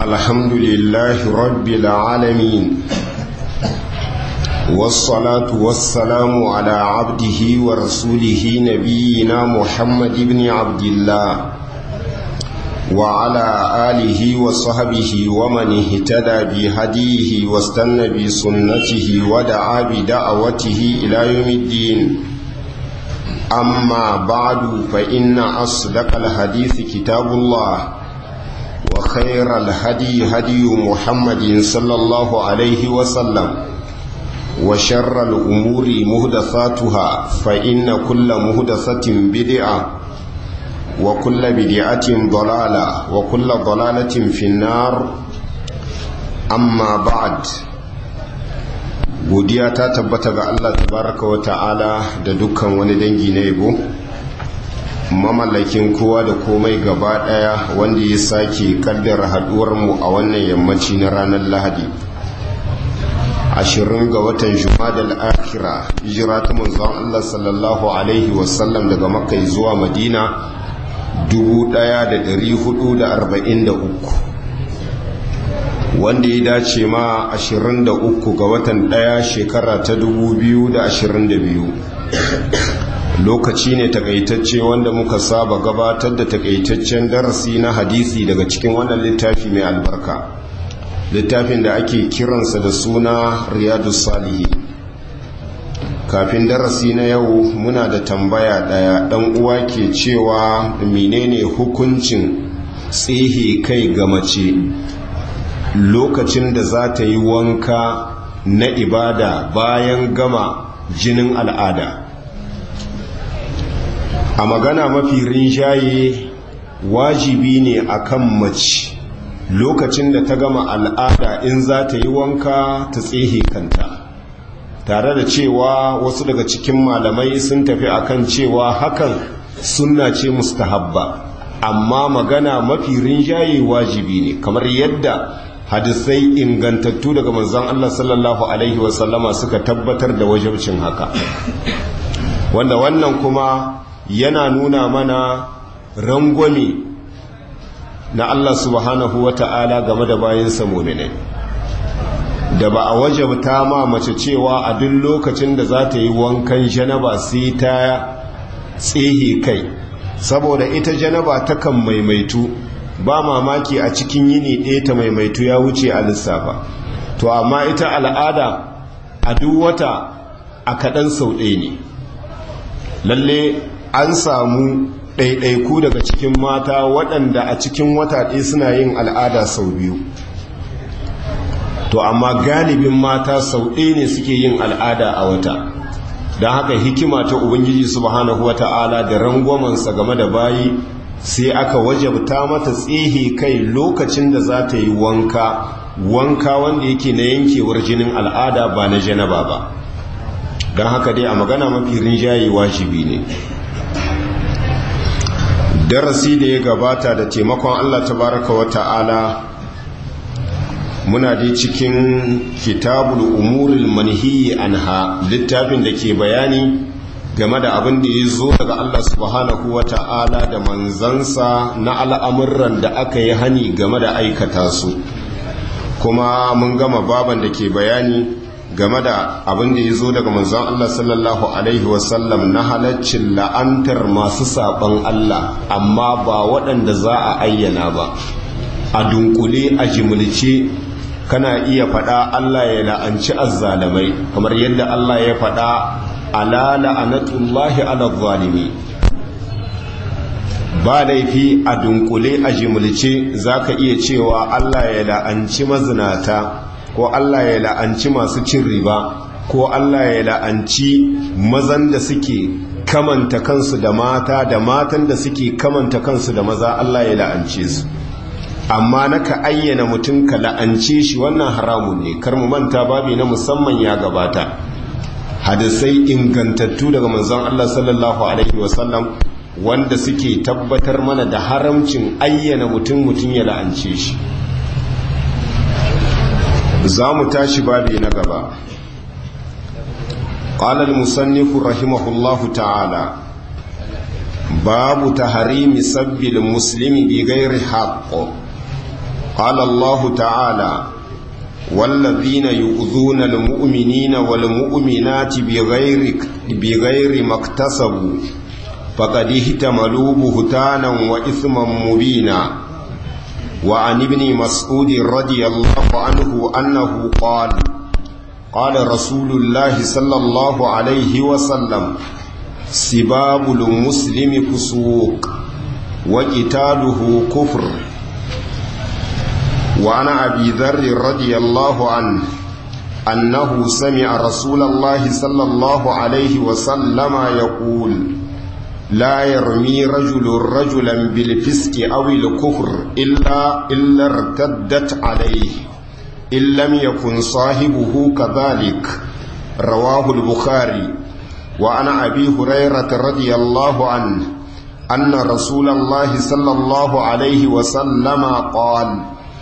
الحمد لله رب العالمين والصلاة والسلام على عبده ورسوله نبينا محمد بن عبد الله وعلى آله وصحبه ومن اهتدى بهديه واستنى بسنته ودعا بدعوته إلى يوم الدين أما بعد فإن أصدق الحديث كتاب الله وخير الهدي هدي محمد صلى الله عليه وسلم وشر الأمور مهدثاتها فإن كل مهدثة بدعة وكل بدعة ضلالة وكل ضلالة في النار أما بعد godiya ta tabbata ga Allah tabaraka wa ta'ala da dukkan wani dangi na yabo mamallakin kowa da komai gaba daya wanda ya sake kaddara haduwar mu a wannan yammaci na ranar lahadi ashirin ga watan jumadal akhira hijira ta manzon Allah sallallahu alaihi wasallam daga makka zuwa madina 1443 wanda ya dace ma 23 ga watan ɗaya shekara ta 2022 lokaci ne takaitacce wanda muka saba gabatar da takaitaccen darasi na hadisi daga cikin wannan littafi mai albarka littafin da ake kiransa da suna riyadu salihi kafin darasi na yau muna da tambaya ɗaya ɗan uwa ke cewa menene hukuncin tsihe kai ga mace lokacin da za ta yi wanka na ibada bayan gama jinin al'ada a magana mafi rinjaye wajibi ne akan mace lokacin da ta gama al'ada in za ta yi wanka ta tsehe kanta tare da cewa wasu daga cikin malamai sun tafi akan cewa hakan sunna ce mustahabba amma magana mafi rinjaye wajibi ne kamar yadda hadisai ingantattu daga manzon Allah sallallahu alaihi wasallama suka tabbatar da wajibcin haka wanda wannan kuma yana nuna mana rangwame na Allah subhanahu wata'ala game da bayansa muminai da ba a wajabta ma mace cewa a duk lokacin da za ta yi wankan janaba sai ta tsehe kai saboda ita janaba takan maimaitu ba mamaki a cikin yini ɗaya ta maimaitu ya wuce a lissafa to amma ita al'ada a duk wata a kaɗan sau ɗaya ne lalle an samu ɗaiɗaiku daga cikin mata waɗanda a cikin wata ɗaya suna yin al'ada sau biyu to amma galibin mata sau ɗaya ne suke yin al'ada a wata don haka hikima ta ubangiji subhanahu wata'ala da rangwamansa game da bayi sai aka wajabta mata tsehe kai lokacin da za ta yi wanka wanka wanda yake na yankewar jinin al'ada ba na janaba ba don haka dai a magana mafi rinjaye wajibi ne darasi da ya gabata da taimakon allah tabaraka wa ta'ala muna dai cikin kitabul umuril manhiyi anha littafin da ke bayani game da abin da ya zo daga Allah subhanahu wa ta'ala da manzansa na al'amuran da aka yi hani game da aikata su kuma mun gama baban da ke bayani game da abin da ya zo daga manzan Allah sallallahu Alaihi wasallam na halaccin la'antar masu saɓon Allah amma ba waɗanda za a ayyana ba a dunkule a jimilce kana iya faɗa Allah ya la'anci azzalamai kamar yadda Allah ya faɗa ala la'anatullahi ala zalimi ba laifi a dunkule a jimilce zaka iya cewa Allah ya la'anci mazinata ko Allah ya la'anci masu cin riba ko Allah ya la'anci mazan da suke kamanta kansu da mata da matan da suke kamanta kansu da maza Allah ya la'ance su amma naka ayyana mutum ka la'ance shi wannan haramun ne kar mu manta babi na musamman ya gabata hadisai ingantattu daga manzon Allah sallallahu alaihi wasallam wanda suke tabbatar mana da haramcin ayyana mutum mutum ya la'ance shi za mu tashi babi na gaba قال المصنف رحمه الله تعالى باب تحريم سب المسلم بغير حق قال الله تعالى والذين يؤذون المؤمنين والمؤمنات بغير بغير ما اكتسبوا فقد اهتملوا بهتانا وإثما مبينا وعن ابن مسعود رضي الله عنه أنه قال قال رسول الله صلى الله عليه وسلم سباب المسلم فسوق وقتاله كفر وعن أبي ذر رضي الله عنه أنه سمع رسول الله صلى الله عليه وسلم يقول لا يرمي رجل رجلا بالفسق أو الكفر إلا إلا ارتدت عليه إن لم يكن صاحبه كذلك رواه البخاري وعن أبي هريرة رضي الله عنه أن رسول الله صلى الله عليه وسلم قال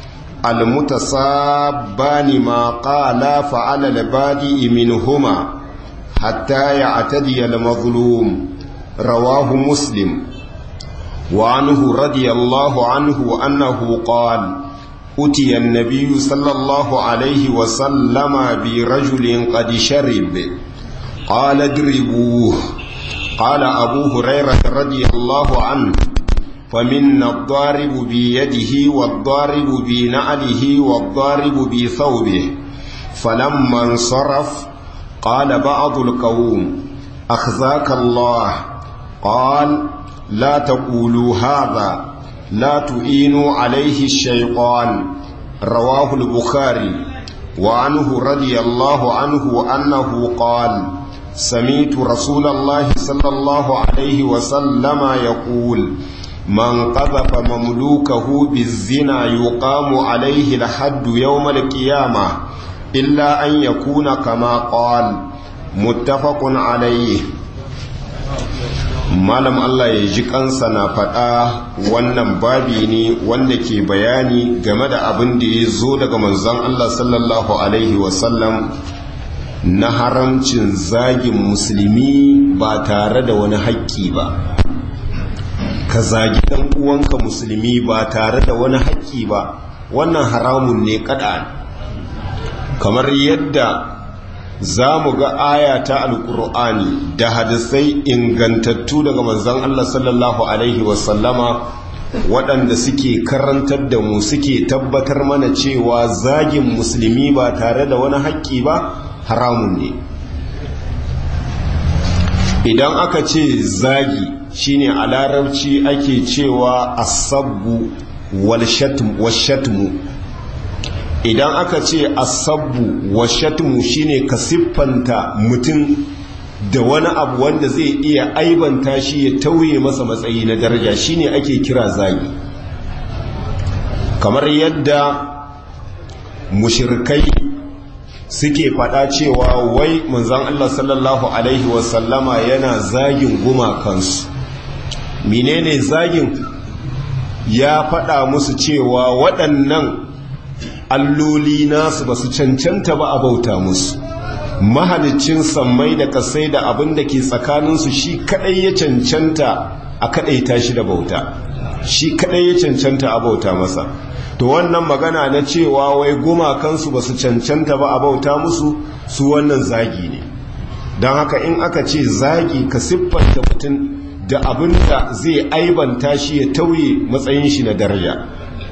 المتصابان ما قال فعلى البادئ منهما حتى يعتدي المظلوم رواه مسلم وعنه رضي الله عنه أنه قال أتي النبي صلى الله عليه وسلم برجل قد شرب قال اضربوه قال أبو هريرة رضي الله عنه فمنا الضارب بيده والضارب بنعله والضارب بثوبه فلما انصرف قال بعض القوم أخزاك الله قال لا تقولوا هذا لا تعينوا عليه الشيطان رواه البخاري وعنه رضي الله عنه أنه قال سميت رسول الله صلى الله عليه وسلم يقول من قذف مملوكه بالزنا يقام عليه الحد يوم القيامة إلا أن يكون كما قال متفق عليه malam Allah ya ji kansa na faɗa wannan babi ne wanda ke bayani game da abin da ya zo daga manzon Allah sallallahu alaihi wasallam na haramcin zagin musulmi ba tare da wani haƙƙi ba ka zagi ɗan uwanka musulmi ba tare da wani haƙƙi ba wannan haramun ne kaɗa kamar yadda za mu ga aya ta alkur'ani da hadisai ingantattu daga manzon Allah sallallahu alaihi wasallama waɗanda suke karantar da mu suke tabbatar mana cewa zagin musulmi ba tare da wani haƙƙi ba haramun ne idan aka ce zagi shine a larabci ake cewa asabbu wal shatmu idan aka ce asabbu wa shatmu shine ka siffanta mutum da wani abu wanda zai iya aibanta shi ya tauye masa matsayi na daraja shine ake kira zagi kamar yadda mushirkai suke fada cewa wai manzan Allah sallallahu alaihi wasallama yana zagin gumakansu menene zagin ya fada musu cewa waɗannan alloli nasu ba su cancanta ba a bauta musu mahalicin sammai da kasai da abin da ke tsakaninsu shi kadai ya cancanta a kadaita shi da bauta shi kadai ya cancanta a bauta masa to wannan magana na cewa wai gumakansu ba su cancanta ba a bauta musu su wannan zagi ne don haka in aka ce zagi ka siffanta mutum da abin da zai aibanta shi ya tauye matsayin shi na daraja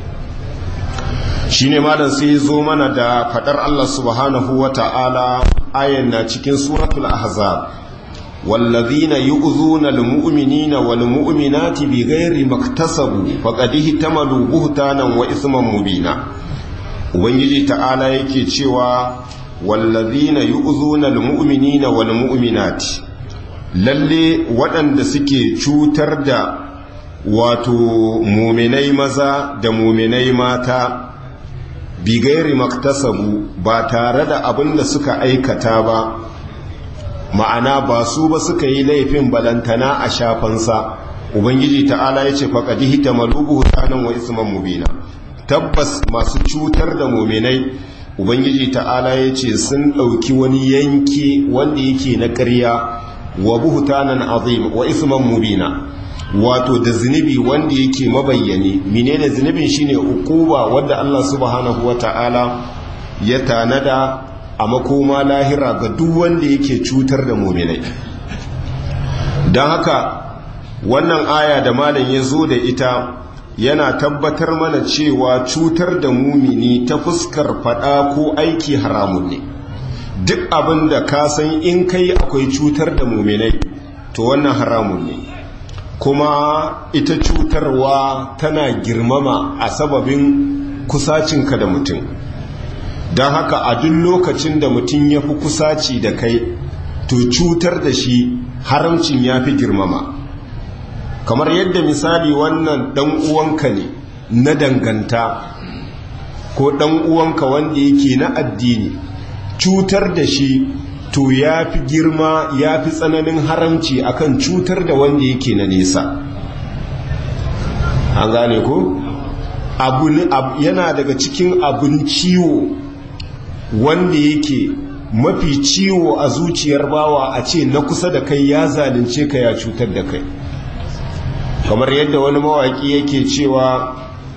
shi ne malam sai zo mana da fadar Allah subhanahu wa ta'ala ayan na cikin suratul ahzab wallazina yu'zuna almu'minina walmu'minati bighairi maktasabu faqad ihtamalu buhtanan wa isman mubina ubangiji ta'ala yake cewa wallazina yu'zuna almu'minina walmu'minati lalle waɗanda suke cutar da wato muminai maza da muminai mata bigairi maktasabu ba tare da abin da suka aikata ba ma'ana ba su ba suka yi laifin balantana a shafansa ubangiji ta'ala ya ce faƙaɗi hita malubu hutanen wa isman mubina tabbas masu cutar da muminai ubangiji ta'ala ya ce sun ɗauki wani yanki wanda yake na ƙarya wa buhutanan azim wa isman mubina wato da zunubi wanda yake mabayyani menene zunubin shine ukuba wanda Allah subhanahu wata'ala ya tanada a makoma lahira ga duk wanda yake cutar da mu'minai don haka wannan aya da malam ya zo da ita yana tabbatar mana cewa cutar da mumini ta fuskar fada ko aiki haramun ne duk abin da ka san in kai akwai cutar da muminai to wannan haramun ne kuma ita cutarwa tana girmama a sababin kusacinka da mutum don haka a duk lokacin da mutum ya fi kusaci da kai to cutar da shi haramcin ya fi girmama kamar yadda misali wannan dan uwanka ne na danganta ko dan uwanka wanda yake na addini cutar da shi to ya fi girma ya fi tsananin haramci akan cutar da wanda yake na nesa an gane ko yana daga cikin abin ciwo wanda yake mafi ciwo a zuciyar bawa a ce na kusa da kai ya zalunce ka ya cutar da kai kamar yadda wani mawaki yake cewa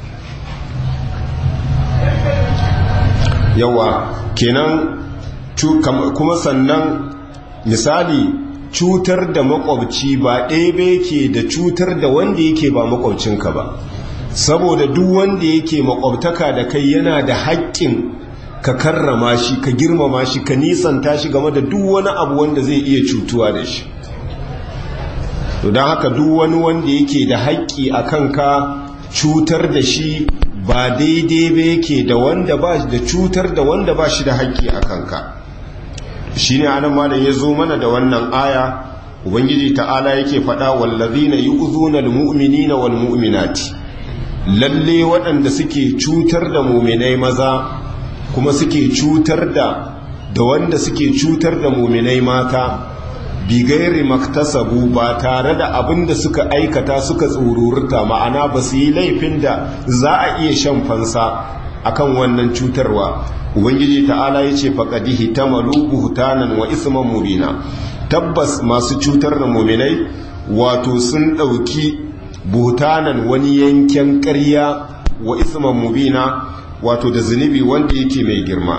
yawa kenan kuma sannan misali cutar da makwabci ba ɗaya ke da cutar da wanda yake ba makwabcinka ba saboda duk wanda yake makwabtaka da kai yana da haƙƙin ka karrama shi ka girmama shi ka nisanta shi game da duk wani abu wanda zai iya cutuwa da shi don haka duk wani wanda yake da haƙƙi a kanka cutar da shi ba daidai ba yake da wanda ba da cutar da wanda ba shi da haƙƙi a kanka shi ne anan malam ya zo mana da wannan aya ubangiji ta'ala yake faɗa wallazina yu'zuna almu'minina walmu'minati lalle waɗanda suke cutar da mu'minai maza kuma suke cutar da da wanda suke cutar da mu'minai mata bigairi maktasabu ba tare da abin da suka aikata suka tsururta ma'ana ba su yi laifin da za a iya shan fansa akan wannan cutarwa ubangiji ta'ala ya ce faƙadihi ta malu buhutanan wa isman mubina tabbas masu cutar da muminai wato sun ɗauki buhutanan wani yanken ƙarya wa isman mubina wato da zunubi wanda yake mai girma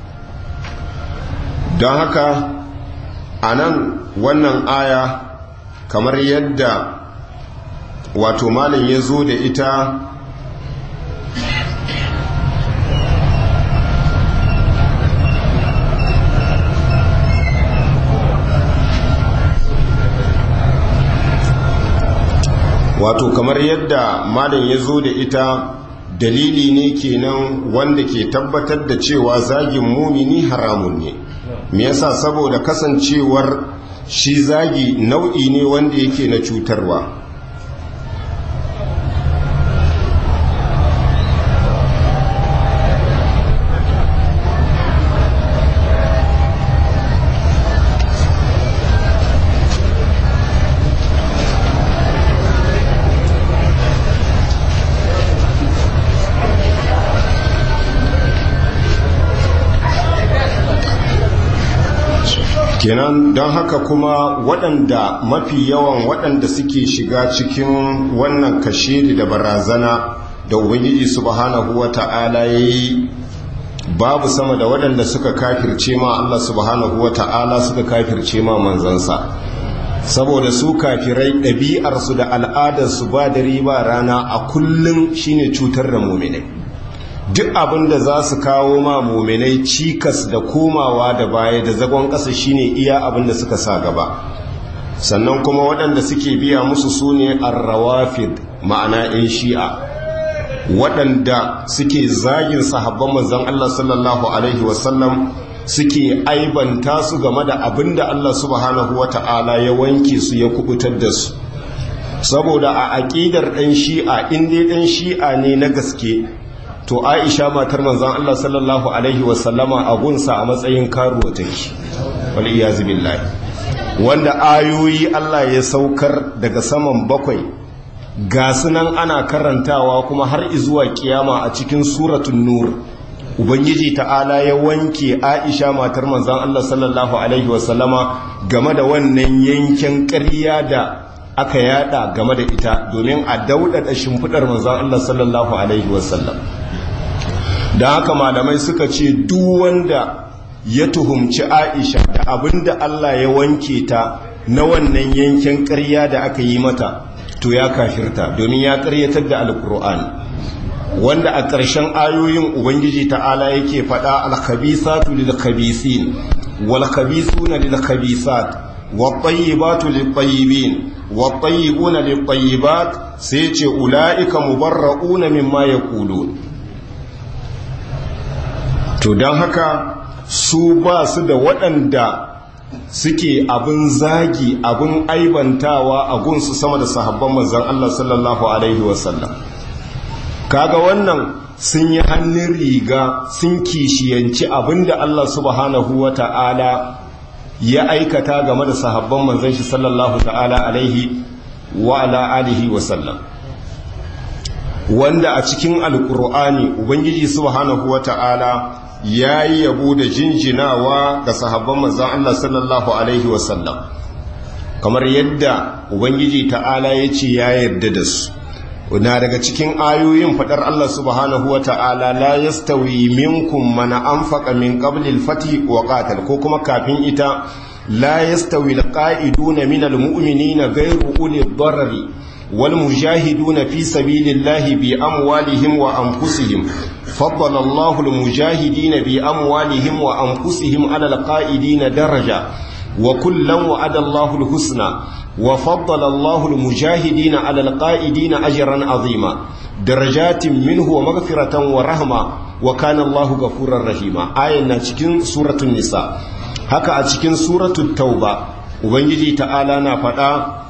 don haka a nan wannan aya kamar yadda wato malin ya zo da ita wato kamar yadda malin ya zo da ita dalili ne kenan wanda ke tabbatar da cewa zagin mumini haramun ne me yasa saboda kasancewar shi zagi nau'i ne wanda yake na cutarwa kenan don haka kuma waɗanda mafi yawan waɗanda suke shiga cikin wannan kashiri da barazana da ubangiji subhanahu wa ta'ala ya yi babu sama da waɗanda suka kafirce ma Allah subhanahu wa ta'ala suka kafirce ma manzansa saboda su kafirai ɗabi'arsu da al'adarsu ba da riba rana a kullum shine cutar da muminai duk abin da za su kawo ma muminai cikas da komawa da baya da zagon ƙasa shine iya abin da suka sa gaba sannan kuma waɗanda suke biya musu su ne arrawafid ma'ana 'yan shi'a waɗanda suke zagin sahabban manzon Allah sallallahu alaihi wasallam suke aibanta su game da abin da Allah subhanahu wata'ala ya wanke su ya kubutar da su saboda a aƙidar ɗan shi'a in dai ɗan shi'a ne na gaske to aisha matar manzan Allah sallallahu Alaihi wasallama a gunsa a matsayin karuwa take wal iyazu billahi wanda ayoyi Allah ya saukar daga saman bakwai ga sunan ana karantawa kuma har izuwa kiyama a cikin suratun nur ubangiji ta'ala ya wanke aisha matar manzan Allah sallallahu Alaihi wasallama game da wannan yankin ƙarya da aka yada game da ita domin a daudada shimfidar manzon Allah sallallahu alaihi wasallam don haka malamai suka ce duk wanda ya tuhumci Aisha da abinda Allah ya wanke ta na wannan yankin ƙarya da aka yi mata to ya kafirta domin ya ƙaryatar da alkur'ani wanda a ƙarshen ayoyin ubangiji ta'ala yake faɗa alkhabisatu lilkhabisin wal khabisuna lilkhabisat wat tayyibatu lit-tayyibin wat tayyibuna lit-tayyibat sai ce ulaika mubarra'una mimma yaqulun to dan haka su ba su da waɗanda suke abin zagi abin aibantawa a gunsu sama da sahabban manzon Allah sallallahu alaihi wasallam kaga wannan sun yi hannun riga sun kishiyanci abinda Allah subhanahu wa ta'ala ya aikata game da sahabban manzon shi sallallahu ta'ala alaihi wa ala alihi wa sallam wanda a cikin alkur'ani ubangiji subhanahu wa ta'ala ya yi yabo da jinjinawa ga sahabban manzon Allah sallallahu alaihi wa sallam kamar yadda ubangiji ta'ala ya ce ya yarda da su na daga cikin ayoyin fadar Allah subhanahu wa ta'ala la yastawi minkum man anfaqa min qabli al-fath wa qatal ko kuma kafin ita la yastawi al-qa'iduna min al-mu'minina ghayru uli ad-darari wal mujahiduna fi sabilillahi bi amwalihim wa anfusihim faddala Allahu al-mujahidina bi amwalihim wa anfusihim ala al-qa'idina daraja wa kullan wa'ada Allahu al-husna وفضل الله المجاهدين على القائدين أجرا عظيما درجات منه ومغفرة ورحمة وكان الله غفورا رحيما آية cikin سورة النساء haka a cikin suratul tauba ubangiji ta'ala na faɗa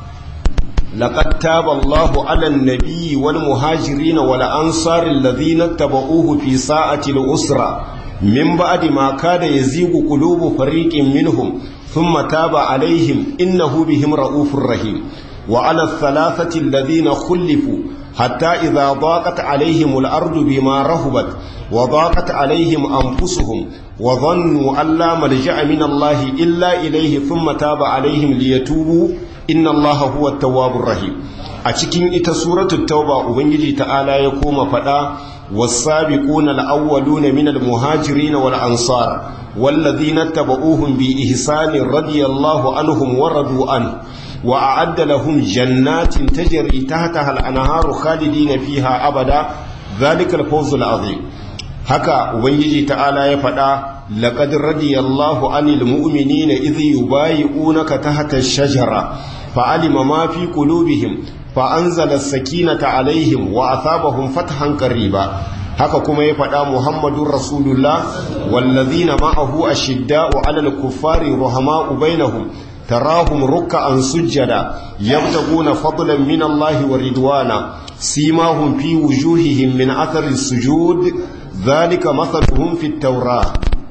laqad taba Allahu 'alan nabiyyi wal muhajirin wal ansari alladhina tabauhu fi sa'ati al-usra min ba'di ma kada yazigu qulubu fariqin minhum ثم تاب عليهم إنه بهم رؤوف رحيم وعلى الثلاثة الذين خلفوا حتى إذا ضاقت عليهم الأرض بما رهبت وضاقت عليهم أنفسهم وظنوا أن لا ملجأ من الله إلا إليه ثم تاب عليهم ليتوبوا إن الله هو التواب الرحيم أتكين إتا سورة التوبة أبنجي تعالى يقوم فدا والسابقون الأولون من المهاجرين والأنصار والذين اتبعوهم بإحسان رضي الله عنهم ورضوا عنه وأعد لهم جنات تجري تحتها الأنهار خالدين فيها أبدا ذلك الفوز العظيم haka ubangiji ta'ala ya faɗa laqad radiyallahu anil mu'minina idh yubayi'unaka tahta ash-shajara fa'alima ma fi qulubihim fa'anzala as-sakinata alaihim wa athabahum fathan qariba haka kuma ya faɗa muhammadun rasulullah wallazina ma'ahu ashidda'u 'alal kuffari ruhama'u bainahum tarahum ruk'an sujjada yabtaguna fadlan min Allah wa ridwana simahum fi wujuhihim min athari sujud dhalika mathaluhum fit tawrah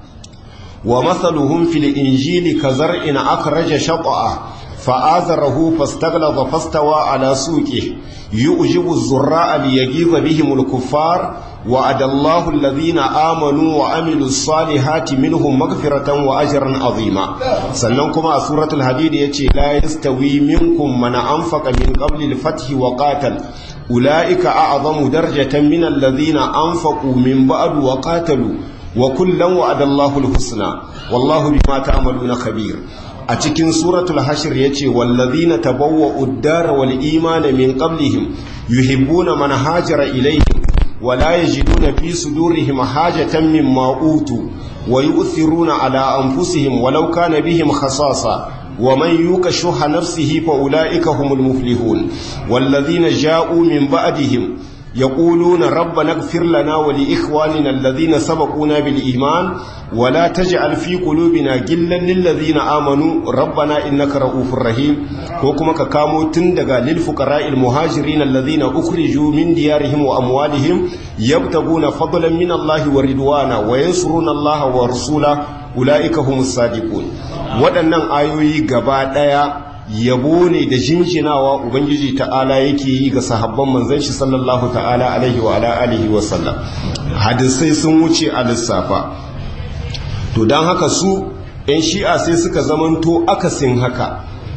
wa mathaluhum fil injili kazar'in akhraja shat'ah فآذره فاستغلظ فاستوى على سوقه يؤجب الزراء ليغيظ بهم الكفار وعد الله الذين آمنوا وعملوا الصالحات منهم مغفرة وأجرا عظيما سننكم سورة الحديد يتي لا يستوي منكم من أنفق من قبل الفتح وقاتل أولئك أعظم درجة من الذين أنفقوا من بعد وقاتلوا وكلا وعد الله الحسنى والله بما تعملون خبير a cikin suratul hashir yace wallazina tabawwa'u ad-dara wal imana min qablihim yuhibbuna man hajara ilayhim wa la yajiduna fi sudurihim hajatan mimma utu wa yu'thiruna ala anfusihim walau kana bihim khasasa ومن يوك شح نفسه فأولئك هم المفلحون والذين جاءوا من بعدهم يقولون ربنا اغفر لنا ولإخواننا الذين سبقونا بالإيمان ولا تجعل في قلوبنا غلا للذين آمنوا ربنا إنك رؤوف رحيم وكما كامو تندغا للفقراء المهاجرين الذين أخرجوا من ديارهم وأموالهم يبتغون فضلا من الله ورضوانا وينصرون الله ورسوله أولئك هم الصادقون waɗannan ayoyi gaba ɗaya yabo ne da jinjinawa ubangiji ta'ala yake yi ga sahabban manzon shi sallallahu ta'ala alaihi wa ala alihi wa sallam hadisai sun wuce a lissafa to don haka su yan shi'a sai suka zamanto akasin haka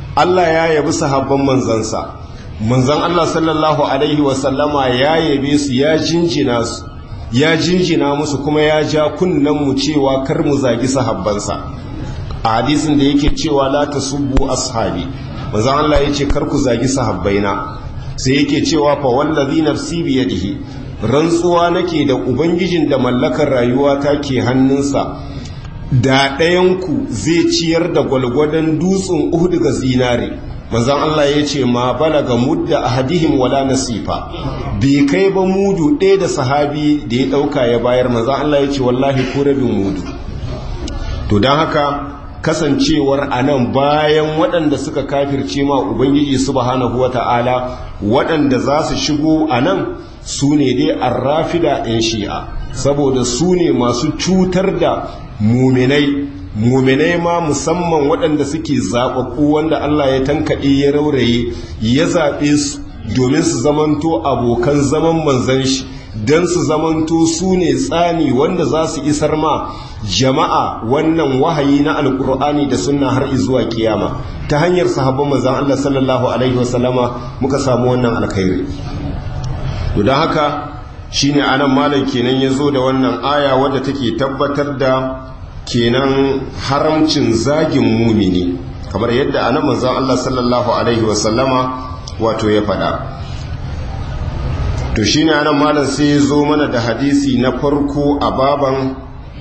Allah ya yabi sahabban manzansa manzan Allah sallallahu alaihi wasallama ya yabe su ya jinjina su ya jinjina musu kuma ya ja kunnen mu cewa kar mu zagi sahabbansa a hadisin da yake cewa la tasubbu ashabi manzan Allah yace kar ku zagi sahabbaina sai yake cewa fa wallazi nafsi bi yadihi rantsuwa nake da ubangijin da mallakar rayuwa ta ke hannunsa da ɗayanku zai ciyar da gwalgwadon dutsen uhud ga zinare manzan Allah ya ce ma balaga mudda ahadihim wala nasifa bai kai ba mudu ɗaya da sahabi da ya ɗauka ya bayar manzan Allah ya ce wallahi ko rabin mudu to don haka kasancewar a nan bayan waɗanda suka kafirce ma ubangiji subhanahu wata'ala waɗanda za su shigo a nan su ne dai arrafida 'yan shi'a saboda su ne masu cutar da muminai muminai ma musamman waɗanda suke zaɓaɓɓu wanda Allah ya tankaɗe ya rauraye ya zaɓe su domin su zamanto abokan zaman manzan shi don su zamanto su ne tsani wanda za su isar ma jama'a wannan wahayi na alkur'ani da sunna har zuwa kiyama ta hanyar sahabban manzan Allah sallallahu alaihi wasallama muka samu wannan alkhairi to don haka shine anan malam kenan ya zo da wannan aya wadda take tabbatar da kenan haramcin zagin mumini kamar yadda anan manzon Allah sallallahu alaihi wasallama wato ya faɗa to shine anan malam sai ya zo mana da hadisi na farko a baban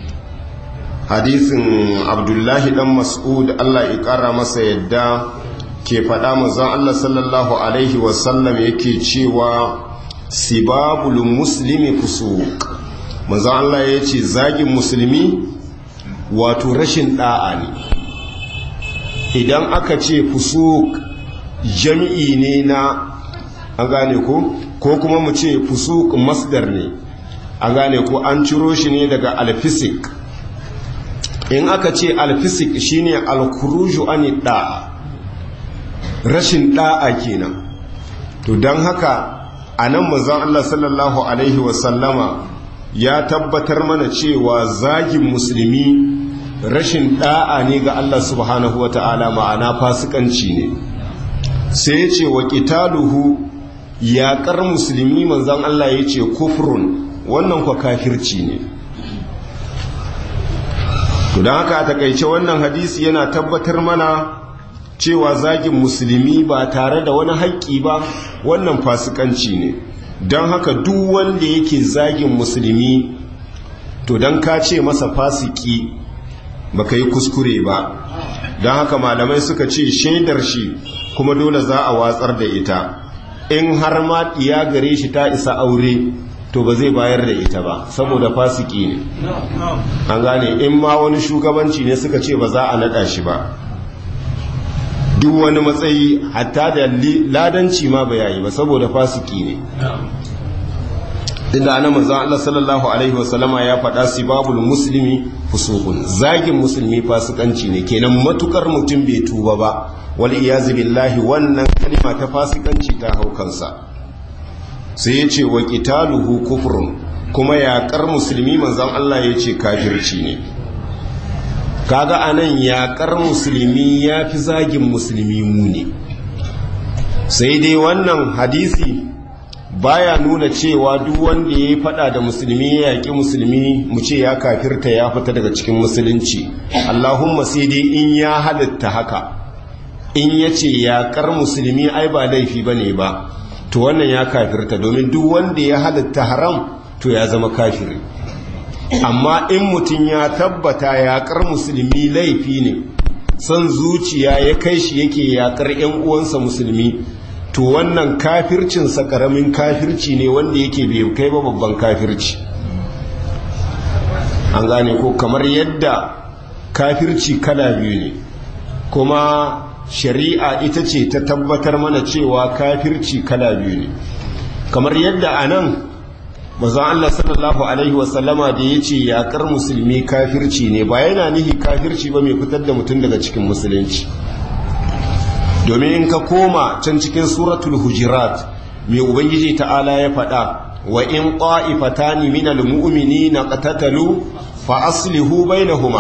hadisin abdullahi dan mas'ud Allah ya ƙara masa yadda ke faɗa manzon Allah sallallahu alaihi wasallam yake cewa sibabul muslimi fusuq manzon Allah ya ce zagin musulmi wato rashin da'a ne idan aka ce fusuk jami'i ne na an gane ko ko kuma mu ce fusuk masdar ne an gane ko an ciro shi ne daga alfisik in aka ce alfisik shine alkuruju ani da'a rashin da'a kenan to don haka a nan manzon Allah sallallahu alaihi wasallama ya tabbatar mana cewa zagin musulmi rashin da'a ne ga Allah subhanahu wa ta'ala ma'ana fasikanci ne sai ce wa ƙitaluhu yaƙar musulmi manzan Allah ya ce kufrun wannan kwa kafirci ne to don haka a takaice wannan hadisi yana tabbatar mana cewa zagin musulmi ba tare da wani haƙƙi ba wannan fasikanci ne don haka duk wanda yake zagin musulmi to don ka ce masa fasiki baka yi kuskure ba don haka malamai suka ce shaidar shi kuma dole za a watsar da ita in har ma ya gare shi ta isa aure to ba zai bayar da ita ba saboda fasiki ne an gane in ma wani shugabanci ne suka ce ba za a naɗa shi ba duk wani matsayi hatta da ladanci ma ba yayi ba saboda fasiki ne inda ana manzon Allah sallallahu alaihi wasallama ya faɗa sibabul muslimi fusuqun zagin musulmi fasikanci ne kenan matukar mutum bai tuba ba wal iyazu billahi wannan kalima ta fasikanci ta hau kansa sai ya ce wa qitaluhu kufrun kuma yaƙar musulmi manzon Allah ya ce kafirci ne kaga anan yaƙar musulmi ya fi zagin musulmi muni sai dai wannan hadisi baya nuna cewa duk wanda ya yi fada da musulmi ya yaƙi musulmi mu ce ya kafirta ya fita daga cikin musulunci allahumma sai dai in ya halitta haka in ya ce yaƙar musulmi ai ba laifi ba ne ba to wannan ya kafirta domin duk wanda ya halitta haram to ya zama kafiri amma in mutum ya tabbata yaƙar musulmi laifi ne son zuciya ya kai shi yake yaƙar 'yan uwansa musulmi to wannan kafircinsa karamin kafirci ne wanda yake bai kai ba babban kafirci an gane ko kamar yadda kafirci kala biyu ne kuma shari'a ita ce ta tabbatar mana cewa kafirci kala biyu ne kamar yadda a nan mazan Allah sallallahu Alaihi wasallama da ya ce yaƙar musulmi kafirci ne ba yana nihi kafirci ba mai fitar da mutum daga cikin musulunci domin in ka koma can cikin suratul hujirat mai ubangiji ta'ala ya faɗa wa in qa'ifatani minal mu'minina qatatalu fa aslihu bainahuma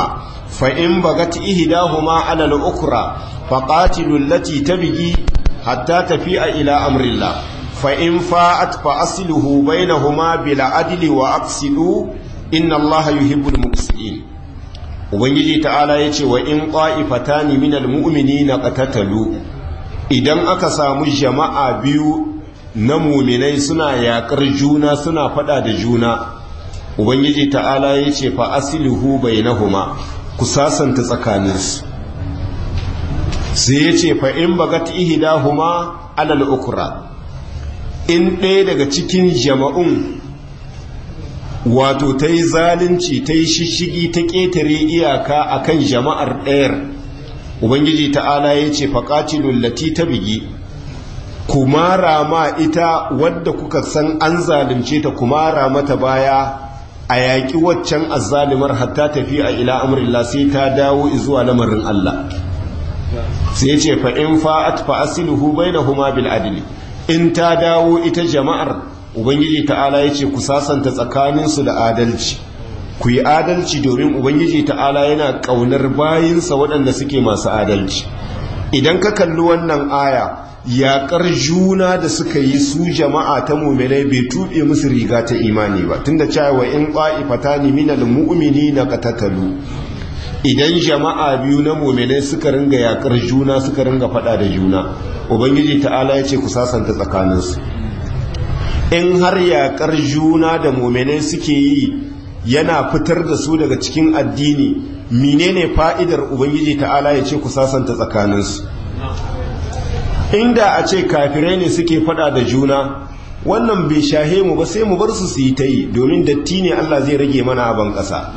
fa in bagat ihdahuma ala al-ukra faqatilu allati tabghi hatta tafi'a ila amrillah fa in fa'at fa asluhu bainahuma bil adli wa aqsidu inna allaha yuhibbul muqsitin ubangiji ta'ala yace wa in qa'ifatani minal mu'minina qatatalu idan aka samu jama'a biyu na muminai suna yakar juna suna fada da juna ubangiji ta'ala yace fa asluhu bainahuma ku sasanta tsakaninsu sai yace fa in bagat ihdahuma alal ukra in ɗaya daga cikin jama'un wato ta yi zalunci ta yi shishigi ta ƙetare iyaka a kan jama'ar ɗayar ubangiji ta'ala ya ce faƙatilun lati ta bigi kumara ma ita wadda kuka san an zalunce ta kumara mata baya a yaƙi waccan azzalimar hatta tafi a ila amurilla sai ta dawo zuwa lamarin Allah sai ce fa'in fa'at fa'asiluhu bai na huma bil adili in ta dawo ita jama'ar ubangiji ta'ala ya ce ku sasanta tsakaninsu da adalci ku yi adalci domin ubangiji ta'ala yana ƙaunar bayinsa waɗanda suke masu adalci idan ka kalli wannan aya yaƙar juna da suka yi su jama'a ta muminai bai tuɓe musu riga ta imani ba tunda cewa in ƙwa'ifata ni minal mu'mini na katatalu idan jama'a biyu na muminai suka ringa yaƙar juna suka ringa faɗa da juna ubangiji ta'ala ya ce ku sasanta tsakaninsu in har yaƙar juna da muminai suke yi yana fitar da su daga cikin addini menene fa'idar ubangiji ta'ala ya ce ku sasanta tsakaninsu inda a ce kafirai ne suke fada da juna wannan bai shahe mu ba sai mu bar su su yi ta yi domin datti ne Allah zai rage mana abin ƙasa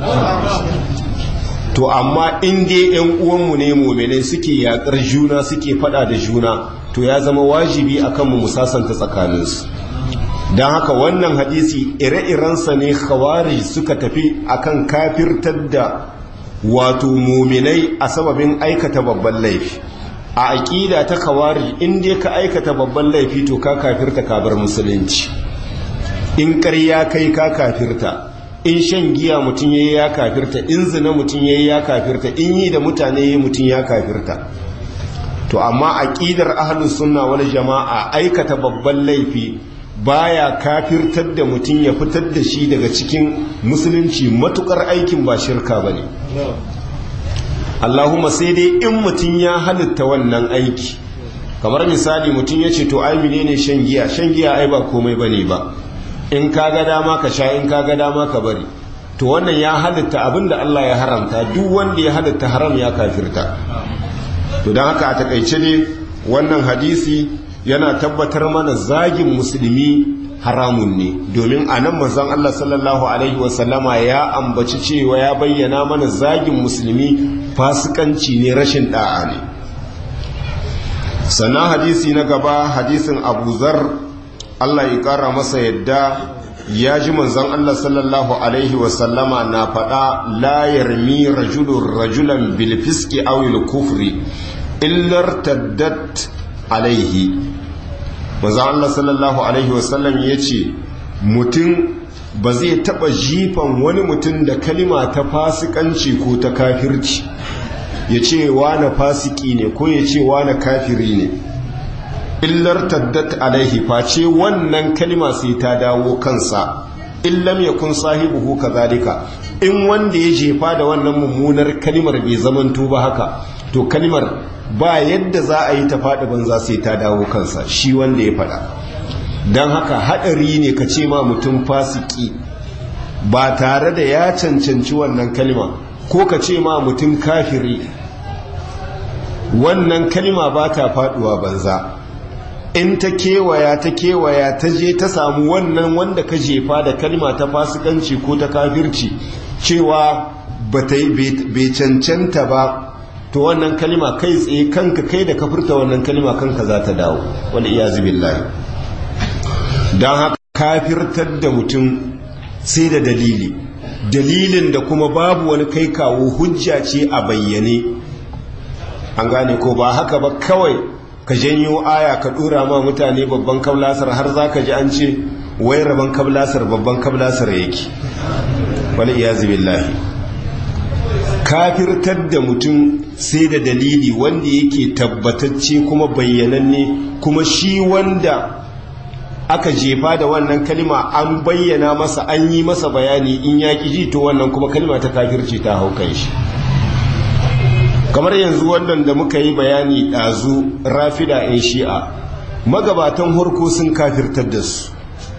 to amma in dai yan uwanmu ne muminai suke yaƙar juna suke fada da juna to ya zama wajibi akan mu musasanta tsakaninsu don haka wannan hadisi ire-irensa ne khawari suka tafi akan kafirtar da wato muminai a sababin aikata babban laifi a aƙida ta khawari in dai ka aikata babban laifi to ka kafirta ka bar musulunci in ƙarya kai ka kafirta in shan giya mutum yayi ya kafirta in zina mutum yayi ya kafirta in yi da mutane yayi mutum ya kafirta to amma aqidar ahlus sunna wal jama'a aikata babban laifi baya kafirtar da mutum ya fitar da shi daga cikin musulunci matukar aikin ba shirka bane Allahumma sai dai in mutum ya halitta wannan aiki kamar misali mutum ya ce to ai menene shan giya shan giya ai ba komai bane ba in ka ga dama ka sha in ka ga dama ka bari to wannan ya halitta abinda Allah ya haramta duk wanda ya halitta haram ya kafirta to don haka a takaice ne wannan hadisi yana tabbatar mana zagin musulmi haramun ne domin a nan manzon Allah sallallahu alaihi wasallama ya ambaci cewa ya bayyana mana zagin musulmi fasikanci ne rashin da'a ne sannan hadisi na gaba hadisin abu zar Allah ya kara masa yadda ya ji manzon Allah sallallahu alaihi wasallama na faɗa la yarmi rajulun rajulan bil fiski aw kufri illar taddat alaihi manzon Allah sallallahu alaihi wasallam yace mutum ba zai taba jifan wani mutum da kalima ta fasikanci ko ta kafirci ya ce wane fasiki ne ko ya ce wane kafiri ne illar taddat alaihi face wannan kalima sai ta dawo kansa illam yakun sahibuhu kazalika in wanda ya jefa da wannan mummunar kalimar bai zamanto ba haka to kalimar ba yadda za a yi ta faɗi banza sai ta dawo kansa shi wanda ya faɗa don haka haɗari ne ka ce ma mutum fasiki ba tare da ya cancanci wannan kalima ko ka ce ma mutum kafiri wannan kalima ba ta faɗuwa banza in ta kewaya ta kewaya ta je ta samu wannan wanda ka jefa da kalima ta fasikanci ko ta kafirci cewa bai cancanta ba to wannan kalima kai tsaye kanka kai da kafirta wannan kalima kanka za ta dawo wani iya billahi don haka kafirtar da mutum sai da dalili dalilin da kuma babu wani kai kawo hujja ce a bayyane an gane ko ba haka ba kawai ka janyo aya ka dura ma mutane babban kablasar har za ka ji an ce wai rabon kablasar babban kablasar yake wani iya billahi kafirtar da mutum sai da dalili wanda yake tabbatacce kuma bayyananne kuma shi wanda aka jefa da wannan kalima an bayyana masa an yi masa bayani in ya ji to wannan kuma kalima ta kafirci ta hau kan shi kamar yanzu wannan da muka yi bayani ɗazu rafida 'yan shi'a magabatan harko sun kafirtar da su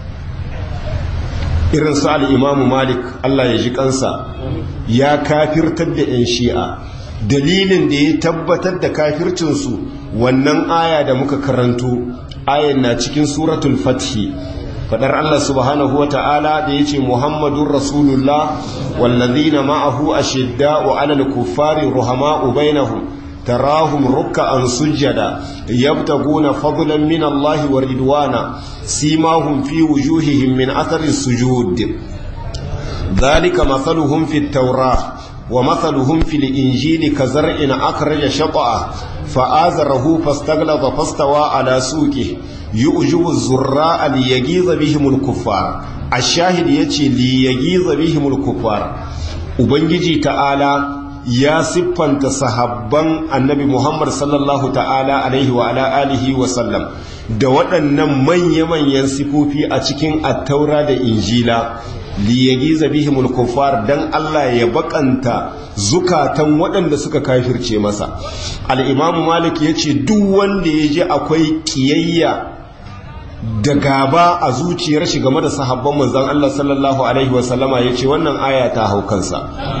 irin su al'imamu malik Allah ya ji kansa ya kafirtar da 'yan shi'a dalilin da ya tabbatar da kafircinsu wannan aya da muka karanto ayan na cikin suratul fathi fadar Allah subhanahu wa ta'ala da ya ce muhammadun rasulullah wallazina ma'ahu ashidda'u 'alal kuffari ruhama'u bainahum تراهم ركعا سجدا يبتغون فضلا من الله ورضوانا سيماهم في وجوههم من أثر السجود ذلك مثلهم في التوراة ومثلهم في الإنجيل كزرع أخرج شطأه فآزره فاستغلظ فاستوى على سوقه يؤجب الزراء ليجيز بهم الكفار الشاهد يتي ليجيز بهم الكفار وبنجي تعالى ya siffanta sahabban annabi Muhammad sallallahu ta'ala alaihi wa ala alihi wa sallam da waɗannan manya-manyan sifofi a cikin attaura da injila liyagiza bihimul kuffar dan Allah ya bakanta zukatan waɗanda suka kafirce masa al-imamu malik yace duk wanda ya ji akwai kiyayya da gaba a zuciyar shi game da sahabban manzon Allah sallallahu alaihi wa sallama yace wannan aya ta hau kansa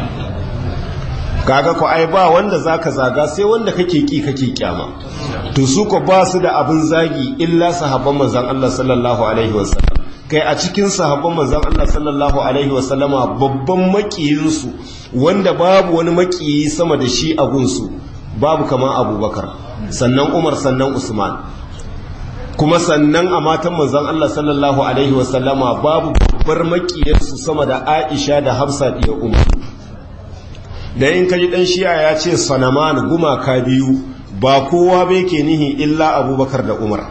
kaga ko ai ba wanda zaka zaga sai wanda kake ki kake kyama to su ko ba su da abin zagi illa sahabban manzon Allah sallallahu alaihi wasallam kai a cikin sahabban manzon Allah sallallahu alaihi wasallama babban makiyin su wanda babu wani makiyi sama da shi a gunsu babu kamar Abubakar sannan Umar sannan Usman kuma sannan a matan manzon Allah sallallahu alaihi wasallama babu babbar makiyarsu sama da Aisha da Hafsa da Umar da in kaji dan shi'a ya ce sanaman gumaka biyu ba kowa bai ke nihi illa abubakar da umar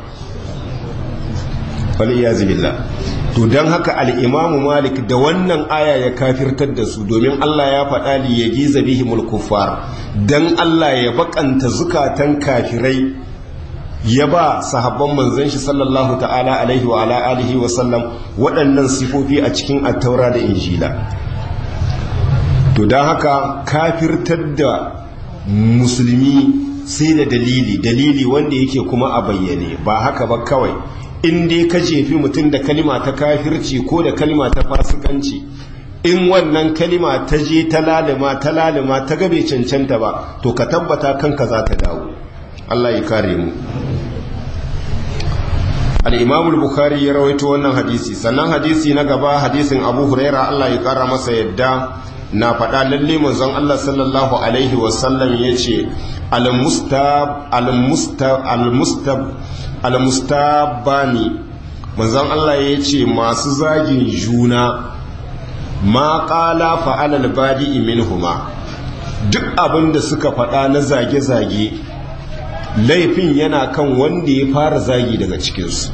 waliyazi billah to don haka al'imamu malik da wannan aya ya kafirtar da su domin allah ya faɗa li ya giza bihimul kuffar don allah ya bakanta zukatan kafirai ya ba sahabban manzon shi sallallahu ta'ala alaihi wa ala alihi wa sallam waɗannan sifofi a cikin attaura da injila to don haka kafirtar da musulmi sai da dalili dalili wanda yake kuma a bayyane ba haka ba kawai in dai ka jefi mutum da kalima ta kafirci ko da kalima ta fasikanci in wannan kalima ta je ta lalima ta lalima ta gabe cancanta ba to ka tabbata kanka za ta dawo Allah ya kare mu al-imam al-bukhari ya rawaito wannan hadisi sannan hadisi na gaba hadisin abu huraira Allah ya kara masa yadda na faɗa lalle manzon Allah sallallahu alaihi wasallam ya ce al-mustabani manzon Allah ya ce masu zagin juna ma ƙala fa'alal badi minhuma duk abin da suka faɗa na zage-zage laifin yana kan wanda ya fara zagi daga cikinsu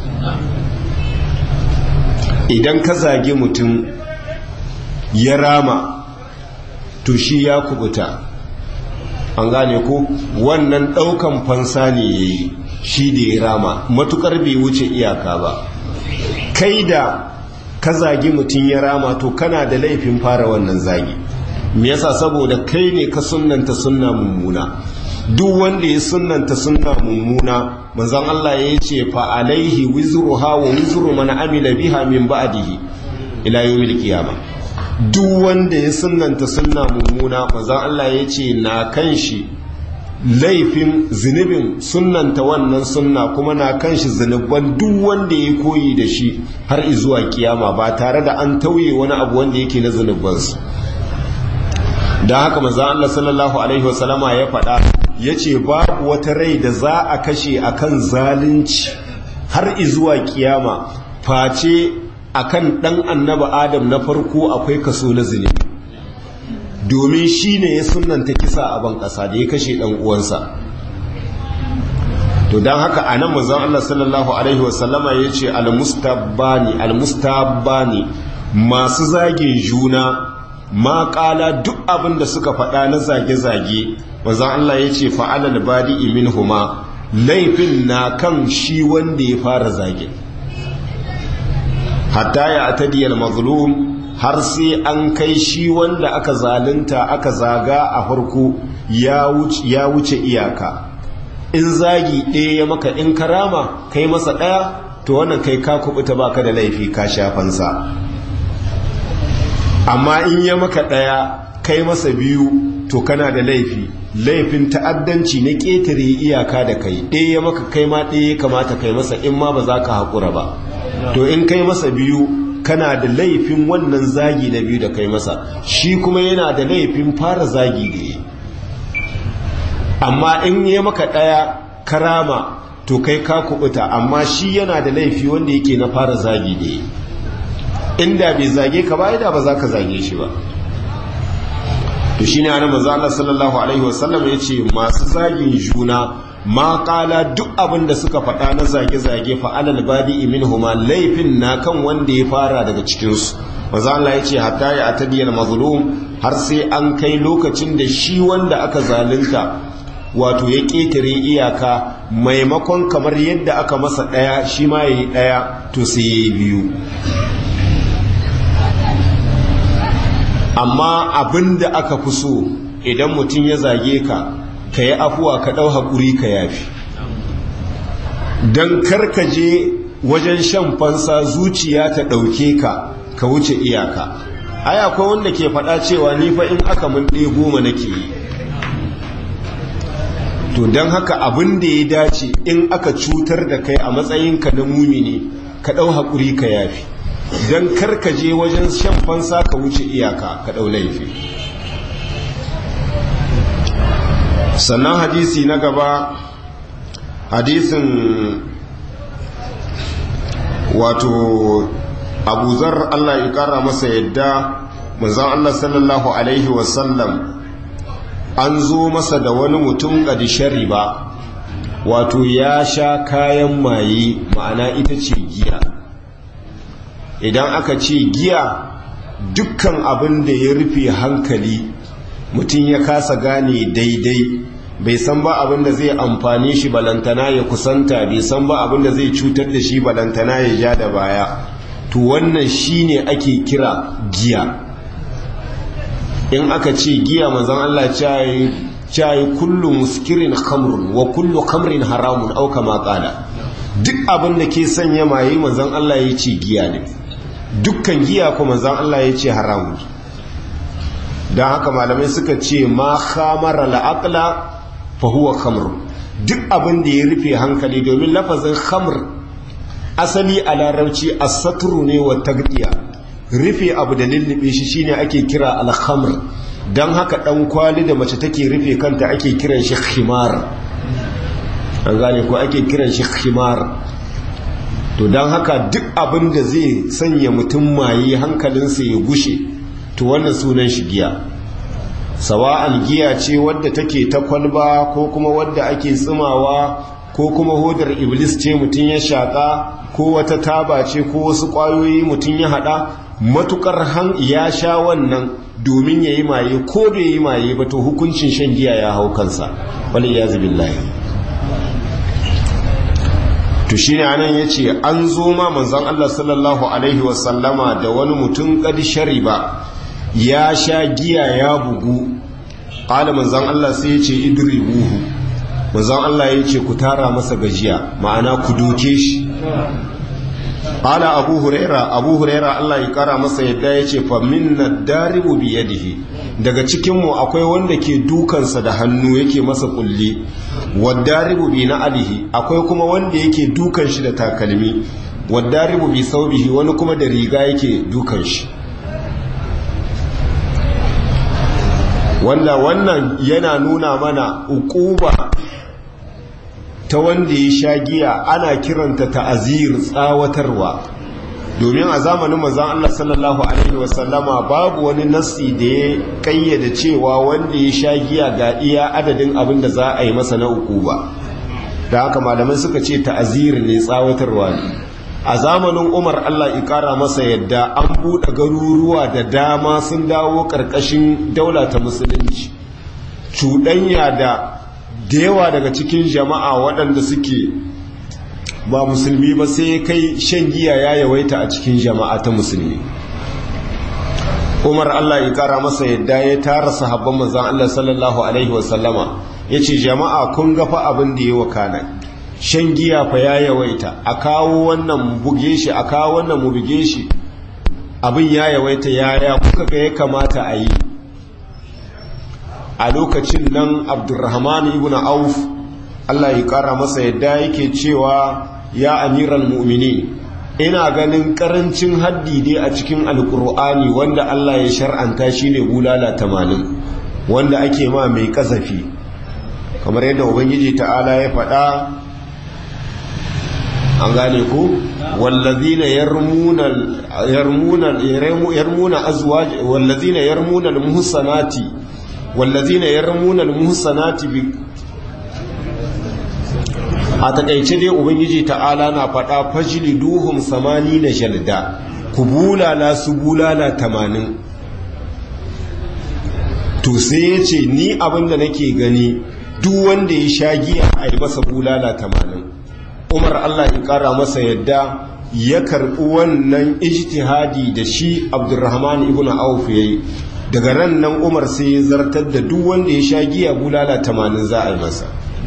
idan ka zage mutum ya rama to shi ya kubuta an gane ko wannan daukan fansa ne ya yi shi da ya rama matukar bai wuce iyaka ba kai da ka zagi mutum ya rama to kana da laifin fara wannan zagi me yasa saboda kai ne ka sunnanta sunna mummuna duk wanda ya sunnanta sunna mummuna manzon Allah ya ce fa alaihi wizruha wa wizru man amila biha min ba'dihi ila yawmil qiyamah duk wanda ya sunanta sunna mummuna mazan Allah ya ce na kan shi laifin zunubin sunanta wannan sunna kuma na kan shi zunuban duk wanda ya koyi da shi har izuwa kiyama ba tare da an tauye wani abu wanda yake na zunubansu don haka mazan Allah sallallahu alaihi wasallama ya faɗa ya ce babu wata rai da za a kashe akan zalunci har izuwa kiyama face akan dan annaba adam na farko akwai kaso na zunubi domin shi ne ya sunanta kisa a ban ƙasa da ya kashe ɗan uwansa to don haka a nan mazan Allah sallallahu Alaihi wasallama ya ce almustabani almustabani masu zagin juna ma ƙala duk abin da suka faɗa na zage-zage manzan Allah ya ce fa'alal badi min huma laifin na kan shi wanda ya fara zage hatta ya atadiyar mazlum har sai an kai shi wanda aka zalunta aka zaga a farko ya wuce iyaka in zagi ɗaya ya maka in karama kai masa ɗaya to wannan kai ka kubuta baka da laifi ka shafansa amma in ya maka ɗaya kai masa biyu to kana da laifi laifin ta'addanci na ƙetare iyaka da kai ɗaya ya maka kai ma ɗaya ya kamata kai masa in ma ba za ka haƙura ba to in kai masa biyu kana da laifin wannan zagi na biyu da kai masa shi kuma yana da laifin fara zagi gaye amma in ya maka ɗaya karama to kai ka kubuta amma shi yana da laifi wanda yake na fara zagi da inda bai zage ka ba da ba za ka zage shi ba to shi ne ana maza Allah sallallahu alaihi wasallam ya ce masu zagin juna ma kala duk abin da suka faɗa na zage-zage fa'alal badi imin huma laifin na kan wanda ya fara daga cikinsu maza Allah ya ce hatta ya atadiyar mazlum har sai an kai lokacin da shi wanda aka zalunta wato ya ƙetare iyaka maimakon kamar yadda aka masa ɗaya shi ma ya yi ɗaya to sai ya yi biyu amma abin da aka fi so idan mutum ya zage ka ka yi afuwa ka ɗau haƙuri ka yafi don karkaje wajen shan fansa zuciya ta ɗauke ka ka wuce iyaka ai akwai wanda ke faɗa cewa ni fa in aka mun ɗaya goma nake yi to don haka abin da ya dace in aka cutar da kai a matsayinka na mumini ka ɗau haƙuri ka yafi don karkaje wajen shan fansa ka wuce iyaka ka ɗau laifi sannan hadisi na gaba hadisin wato abuzar allah ya ƙara masa yadda manzan allah sallallahu alaihi wasallam an zo masa da wani mutum shari ba wato ya sha kayan maye ma'ana ita ce giya idan aka ce giya dukkan abin da ya rufe hankali mutum ya kasa gane daidai bai san ba abin da zai amfani shi balantana ya kusanta bai san ba abin da zai cutar da shi balantana ya ja da baya to wannan shine ake kira giya in aka ce giya manzan Allah cayi kullu muskirin khamrun wa kullu khamrin haramun au kama qala duk abin da ke sanya maye manzan Allah ya ce giya ne dukkan giya ko manzan Allah ya ce haramun don haka malamai suka ce ma khamara la'aqla fa huwa khamr duk abin da ya rufe hankali domin lafazin khamr asali a larabci as-satru ne wa tagdiya rufe abu da lullube shi shine ake kira alhamr don haka dan kwali da mace take rufe kanta ake kiran shi khimar an gane ko ake kiran shi khimar to don haka duk abin da zai sanya mutum maye hankalinsa ya gushe to wannan sunan shi giya sawa'an giya ce wadda take ta kwalba ko kuma wadda ake tsimawa ko kuma hodar iblis ce mutum ya shaƙa ko wata taba ce ko wasu ƙwayoyi mutum ya haɗa matukar han ya sha wannan domin ya yi maye ko bai yi maye ba to hukuncin shan giya ya hau kansa wani ya zubi to shi ne anan ya ce an zo ma manzan Allah sallallahu Alaihi wasallama da wani mutum ƙadi shari ba ya sha giya ya bugu ƙala manzan Allah sai ya ce idiri buhu manzan Allah ya ce ku tara masa gajiya ma'ana ku doke shi Ala Abu Huraira, Abu Huraira Allah ya kara masa yadda ya ce, minna daribu biyadihi daga cikinmu akwai wanda ke dukansa da hannu yake masa kulli, wadaribu bi na alihi, akwai kuma wanda yake dukan shi da takalmi, wadaribu bi saubihi wani kuma da riga yake dukan shi. Wanda wannan yana nuna mana ukuba ta wanda ya sha giya ana kiranta ta'azir tsawatarwa domin a zamanin mazan Allah sallallahu alaihi wasallama babu wani nassi da ya kayyade cewa wanda ya sha giya ga iya adadin abin da za a yi masa na uku ba da haka malamai suka ce ta'azir ne tsawatarwa ne a zamanin umar allah ikara masa yadda an buɗe garuruwa da dama sun dawo ƙarƙashin daula ta musulunci cuɗanya da da yawa daga cikin jama'a waɗanda suke ba musulmi ba sai kai shan giya ya yawaita a cikin jama'a ta musulmi umar allah ya kara masa yadda ya tara sahabban manzan allah sallallahu alaihi wasallama ya ce jama'a kun gafa abin da ya wakana shan giya fa ya yawaita a kawo wannan mu buge shi a kawo wannan mu buge shi abin ya yawaita yaya kuka ga ya kamata a yi a lokacin nan abdurrahman ibn auf allah ya kara masa yadda yake cewa ya amiral mu'mini ina ganin karancin haddi dai a cikin alkur'ani wanda allah ya shar'anta shine bulala tamanin wanda ake ma mai kasafi kamar yadda ubangiji ta'ala ya faɗa an gane ku wallazina yarmuna yarmuna yarmuna azwaj wallazina yarmuna almuhsanati wallazina yarmuna almuhsanati bi a takaice dai ubangiji ta'ala na faɗa fajili duhum samani na shalda ku bulala su bulala tamanin to sai ya ce ni abinda nake gani duk wanda ya sha giya a yi masa bulala tamanin umar allah ya kara masa yadda ya karɓi wannan ijtihadi da shi abdurrahman ibn auf yayi daga ran nan umar sai ya zartar da duk wanda ya sha giya bulala tamanin za a yi masa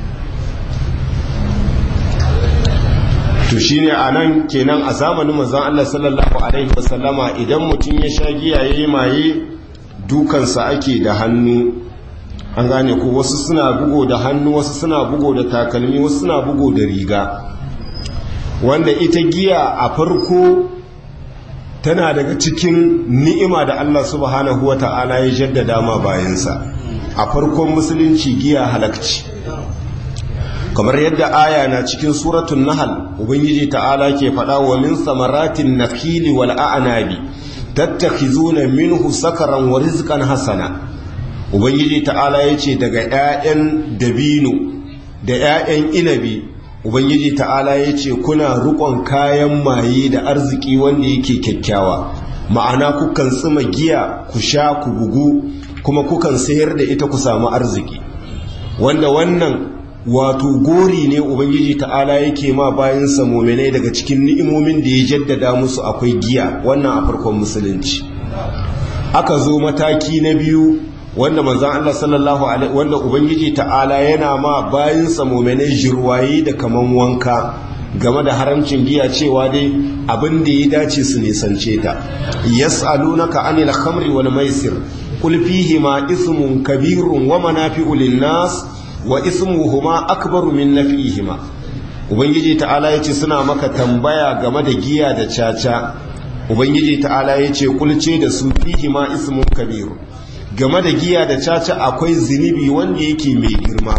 to shine a nan kenan a zamanin manzon Allah sallallahu alaihi wasallama idan mutum ya sha giya yayi maye dukansa ake da hannu an gane ko wasu suna bugo da hannu wasu suna bugo da takalmi wasu suna bugo da riga wanda ita giya a farko tana daga cikin ni'ima da Allah subhanahu wata'ala ya jaddada ma bayansa a farkon musulunci giya halakci kamar yadda aya na cikin suratun nahal ubangiji ta'ala ke faɗa wa min samaratin nakhili wal a'nabi tattakhizuna minhu sakaran wa rizqan hasana ubangiji ta'ala yace daga 'ya'yan dabino da 'ya'yan inabi ubangiji ta'ala yace kuna rukon kayan maye da arziki wanda yake kyakkyawa ma'ana kukan tsima giya ku sha ku bugu kuma kukan sayar da ita ku samu arziki wanda wannan wato gori ne ubangiji ta'ala yake ma bayan muminai daga cikin ni'imomin da ya jaddada musu akwai giya wannan a farkon musulunci aka zo mataki na biyu wanda manzon Allah sallallahu alaihi wanda ubangiji ta'ala yana ma bayan muminai jirwaye da kaman wanka game da haramcin giya cewa dai abin da ya dace su nisance ta yas'alunaka anil khamri wal maisir qul fihi ma ismun kabirun wa manafi'u lin-nas wa ismuhuma akbaru min nafihima ubangiji ta'ala yace suna maka tambaya game da giya da caca ubangiji ta'ala yace kulce da su fihima ismun kabir game da giya da caca akwai zinubi wanda yake mai girma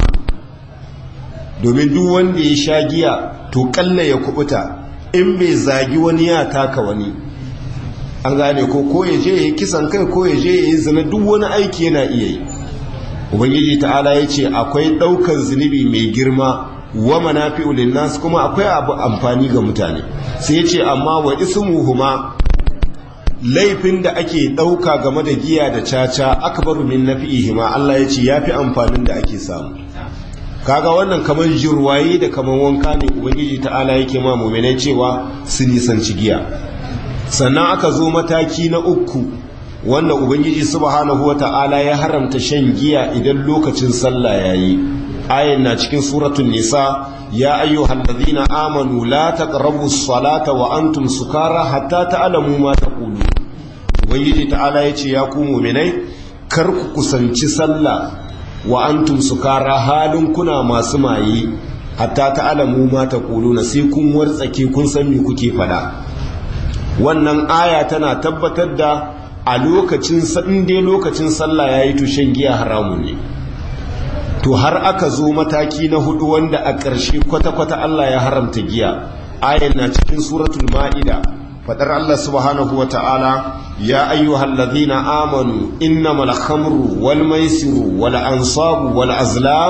domin duk wanda ya sha giya to kalla ya kubuta in bai zagi wani ya taka wani an gane ko ko ya je ya yi kisan kai ko ya je ya yi zina duk wani aiki yana iya yi ubangiji ta'ala ya ce akwai ɗaukar zunubi mai girma wa manafi'u linnas kuma akwai abu amfani ga mutane sai ya ce amma wa ismuhuma laifin da ake ɗauka game da giya da caca akbaru min nafi'ihima Allah ya ce yafi amfanin da ake samu kaga wannan kamar jirwaye da kamar wanka ne ubangiji ta'ala yake ma mu'minai cewa su nisanci giya sannan aka zo mataki na uku wanda ubangiji subhanahu wata'ala ya haramta shan giya idan lokacin sallah yayi ayin na cikin suratul nisa ya ayyuhal ladhina amanu la taqrabu as-salata wa antum sukara hatta ta'lamu ma taqulu ubangiji ta'ala yace ya ku mu'minai kar ku kusanci sallah wa antum sukara halin kuna masu maye hatta ta'lamu ma taquluna sai kun wartsake kun san me kuke fada wannan aya tana tabbatar da a lokacin dai lokacin sallah ya yi tushen giya haramun ne to har aka zo mataki na hudu wanda a ƙarshe kwata-kwata Allah ya haramta giya ayan na cikin suratul ma'ida fadar Allah subhanahu wa ta'ala ya ayyuhal ladhina amanu innamal khamru wal maisiru wal ansabu wal azlam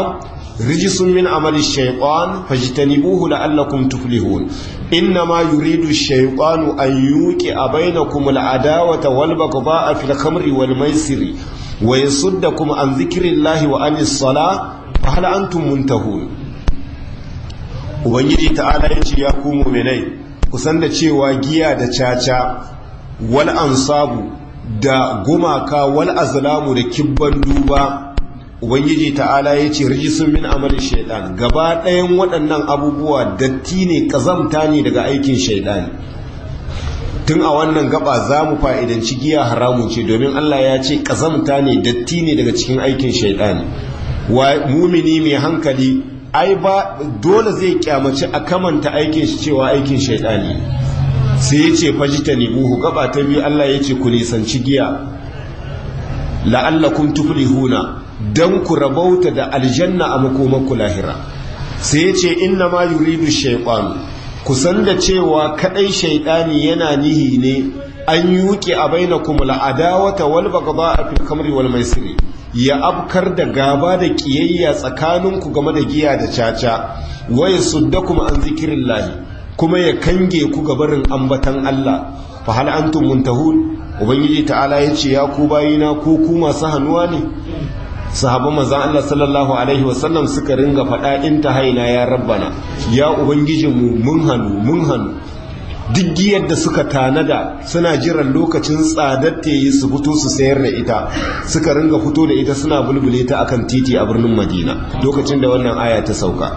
rijisun min amali shaytan fajtanibuhu la'allakum tuflihun innama yuridu ash-shaytanu an yuqi'a bainakum al-adawata wal baghdha'a fil khamri wal maisiri wa yasuddakum an dhikrillahi wa anis salah fa hal antum muntahun ubangiji ta'ala yace ya ku mu'minai kusan da cewa giya da caca wal ansabu da gumaka wal azlamu da kibban duba ubangiji ta'ala ya ce rijisun min amalin shaidan gaba ɗayan waɗannan abubuwa datti ne ƙazamta ne daga aikin shaidan tun a wannan gaba za mu fa'idanci giya haramun ce domin allah ya ce ƙazamta ne datti ne daga cikin aikin shaidan wa mumini mai hankali ai ba dole zai kyamaci a kamanta aikin shi cewa aikin shaidani sai ya ce fajita ne buhu gaba ta biyu allah ya ce ku nisanci giya la'allakum tuflihuna don ku rabauta da aljanna a makomanku lahira sai ya ce inna ma yuridu shaiƙwanu kusan da cewa kaɗai shaiɗani yana nihi ne an yuke a baina kuma la'adawata wal bagaba a fil kamri wal maisiri ya afkar da gaba da ƙiyayya tsakaninku game da giya da caca waya sudda kuma an zikirin lahi kuma ya kange ku gabarin ambatan Allah fa hal antum muntahun ubangiji ta'ala ya ce ya ku bayina ko ku masu hannuwa ne sahabban manzon Allah sallallahu alaihi wasallam suka ringa faɗa in ta haina ya rabbana ya ubangijinmu mun hannu mun hannu duk giyar da suka tanada suna jiran lokacin tsadar ta yi su fito su sayar da ita suka ringa fito da ita suna bulbule ta akan titi a birnin Madina lokacin da wannan aya ta sauka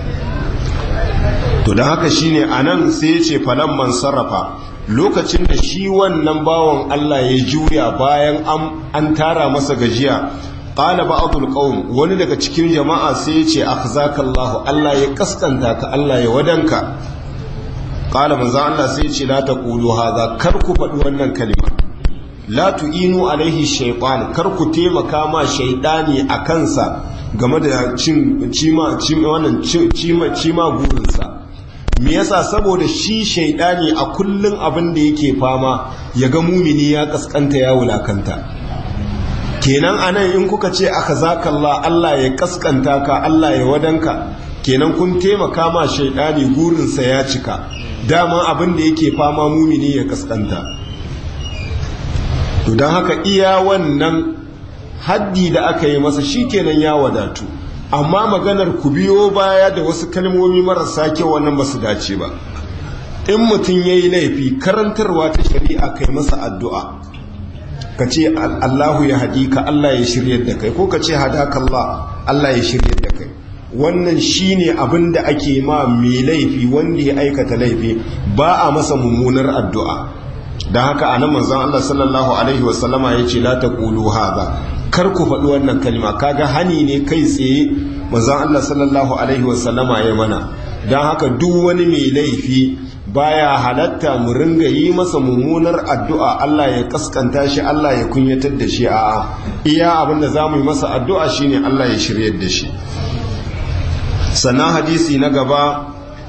to don haka shine anan sai ya ce falan man sarrafa lokacin da shi wannan bawan Allah ya juya bayan an tara masa gajiya qala ba'dul qaum wani daga cikin jama'a sai ya ce akhzakallahu Allah ya kaskanta ka Allah ya wadanka qala manzo Allah sai ya ce la taqulu hadha kar ku faɗi wannan kalima la tu'inu alaihi shaytan kar ku taimaka ma shaytani a kansa game da cin cima cima wannan cima cima burinsa me yasa saboda shi shaytani a kullun abin da yake fama ya ga mumini ya kaskanta ya wulakanta kenan anan in kuka ce aka zakalla Allah ya kaskanta ka Allah ya wadanka kenan kun taimaka ma shaidani gurinsa ya cika dama abin da yake fama mumini ya kaskanta to don haka iya wannan haddi da aka yi masa shi kenan ya wadatu amma maganar ku biyo baya da wasu kalmomi marasa kyau wannan ba su dace ba in mutum ya yi laifi karantarwa ta shari'a kai masa addu'a ka ce Allahu ya haɗi ka Allah ya shirya da kai ko ka ce hadaka Allah Allah ya shirya da kai wannan shine abin da ake ma mai laifi wanda ya aikata laifi ba a masa mummunar addu'a don haka a nan manzan Allah sallallahu alaihi wasallama ya ce la taqulu hadha kar ku faɗi wannan kalma kaga hani ne kai tsaye manzan Allah sallallahu alaihi wasallama ya mana don haka duk wani mai laifi baya halatta mu ringa yi masa mummunar addu'a Allah ya kaskanta shi Allah ya kunyatar da shi a'a iya abinda za mu yi masa addu'a shine Allah ya shiryar da shi sannan hadisi na gaba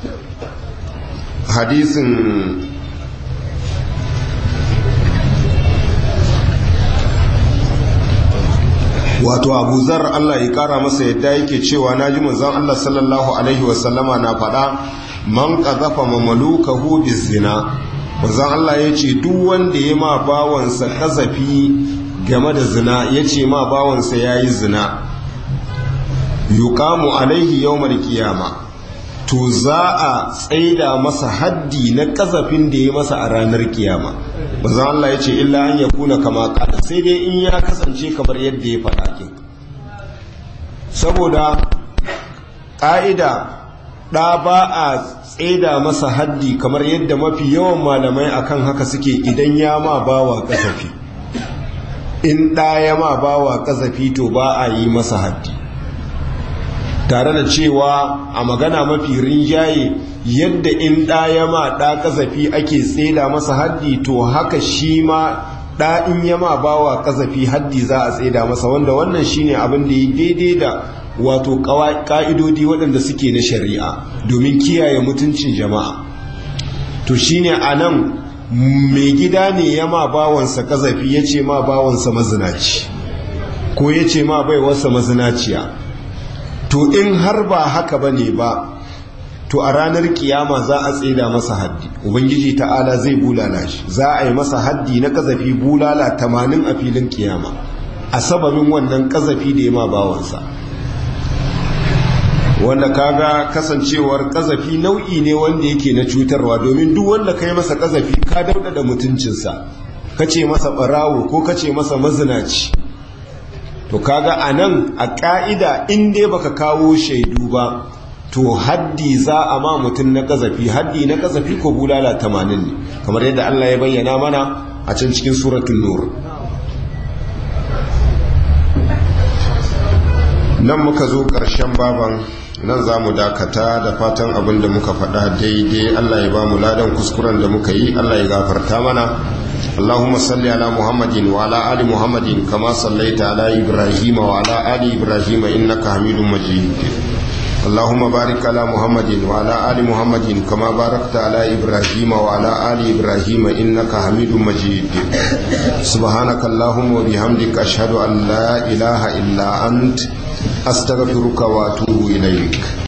hadisin wato abu zar Allah ya kara masa yadda yake cewa na ji manzan Allah sallallahu alaihi wasallama na faɗa man ƙazafa mamalukahu bizina manzan Allah ya ce duk wanda ya ma bawansa ƙazafi game da zina ya ce ma bawansa ya yi zina yukamu alaihi yawmar kiyama to za a tsaida masa haddi na ƙazafin da ya masa a ranar kiyama manzan Allah ya ce illa an ya kuna kama kada sai dai in ya kasance kamar yadda ya faɗa kin saboda ƙa'ida ɗa ba a tseda masa haddi kamar yadda mafi yawan malamai akan haka suke idan ya ma bawa kasafi in ɗa ya ma bawa kasafi to ba a yi masa haddi tare da cewa a magana mafi rinjaye yadda in ɗa ya ma ɗa kasafi ake tseda masa haddi to haka shi ma ɗa in ya ma bawa kasafi haddi za a tseda masa wanda wannan shine abin da ya daidai da wato ka'idodi waɗanda suke na shari'a domin kiyaye mutuncin jama'a to shine a nan mai gida ne ya ma bawansa kazafi ya ce ma bawansa mazinaci ko ya ce ma baiwarsa mazinaciya to in har ba haka ba ne ba to a ranar kiyama za a tseda masa haddi ubangiji ta'ala zai bulala shi za a yi masa haddi na kazafi bulala tamanin a filin kiyama a sababin wannan kazafi da ya ma bawansa wanda kaga kasancewar kazafi nau'i ne wanda yake na cutarwa domin duk wanda ka yi masa kazafi ka dauda da mutuncinsa ka ce masa barawo ko ka ce masa mazinaci to kaga a nan a ƙa'ida in dai baka kawo shaidu ba to haddi za a ma mutum na kazafi haddi na kazafi ko bulala tamanin ne kamar yadda Allah ya bayyana mana a can cikin suratun nur nan muka zo ƙarshen baban nan za mu dakata da fatan abin da muka faɗa daidai Allah ya ba mu ladan kuskuren da muka yi Allah ya gafarta mana اللهم صل على محمد وعلى آل محمد كما صليت على إبراهيم وعلى آل إبراهيم إنك حميد مجيد اللهم بارك على محمد وعلى آل محمد كما باركت على إبراهيم وعلى آل إبراهيم إنك حميد مجيد سبحانك اللهم وبحمدك أشهد أن لا إله إلا أنت أستغفرك وأتوب إليك